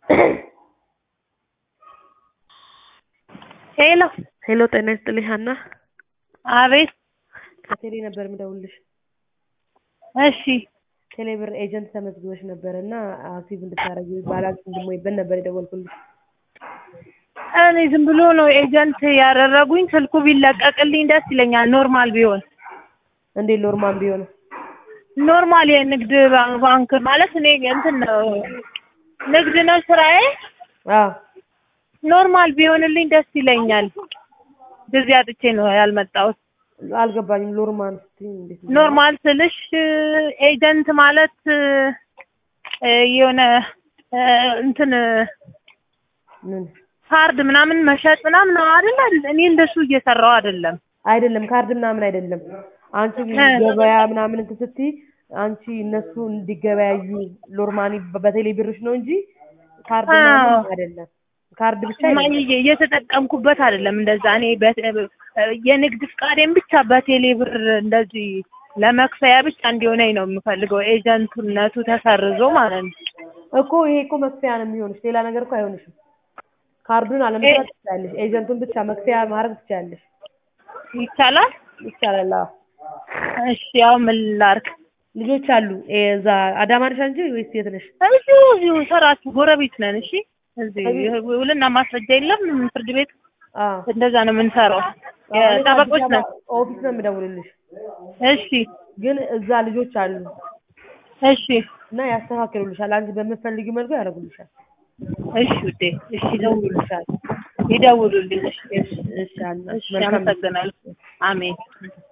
ሄሎ ሄሎ ጤና ይስጥልኝ ሀና አቤት ከቴሌ ነበር የምደውልልሽ እሺ ቴሌብር ኤጀንት ተመዝግበሽ ነበር እና አክቲቭ እንድታደርጊ ባላንስ እንድሞይበት ነበር የደወልኩልሽ እኔ ዝም ብሎ ነው ኤጀንት ያደረጉኝ ስልኩ ቢለቀቅልኝ ደስ ይለኛል ኖርማል ቢሆን እንዴት ኖርማል ቢሆን ኖርማል የንግድ ባንክ ማለት እኔ እንትን ነው ንግድ ነው ስራዬ አዎ ኖርማል ቢሆንልኝ ደስ ይለኛል ጊዜ አጥቼ ነው ያልመጣሁት አልገባኝም ኖርማል ስትይ እንዴት ነው? ኖርማል ስልሽ ኤጀንት ማለት እ የሆነ እ እንትን ምን ካርድ ምናምን መሸጥ ምናምን ነው አይደል? እኔ እንደሱ እየሰራው አይደለም። አይደለም ካርድ ምናምን አይደለም አንቺ ገበያ ምናምን እንትን ስትይ አንቺ እነሱ እንዲገበያዩ ኖርማሊ በቴሌ ብርሽ ነው እንጂ ካርድ ምናምን አይደለም ካርድ ብቻ እማዬ እየተጠቀምኩበት አይደለም እንደዛ እኔ በ- የንግድ ፍቃዴን ብቻ በቴሌ ብር እንደዚህ ለመክፈያ ብቻ እንዲሆነኝ ነው የምፈልገው ኤጀንትነቱ ተሰርዞ ማለት ነው። እኮ ይሄ እኮ መክፈያ ነው የሚሆንሽ ሌላ ነገር እኮ አይሆንሽም ካርዱን አለመስራት ትችላለሽ ኤጀንቱን ብቻ መክፈያ ማድረግ ትችላለሽ ይቻላል? ይቻላል አዎ እሺ ያው ምን ላድርግ? ልጆች አሉ እዛ አዳማ ነሽ አንቺ ወይስ የት ነሽ እዚሁ እዚሁ ሰራችሁ ጎረቤት ነን። እሺ እዚህ ውልና ማስረጃ የለም ፍርድ ቤት አዎ እንደዛ ነው የምንሰራው። ጠበቆች ነን። ኦፊስ ነው የምደውልልሽ እሺ ግን እዛ ልጆች አሉ እሺ እና ያስተካክሉልሻል አንቺ በምትፈልጊው መልኩ ያደርጉልሻል እሺ ውዴ እሺ ይደውሉልሻል ይደውሉልኝ። እሺ እሺ አና እሺ አመሰግናለሁ። አሜን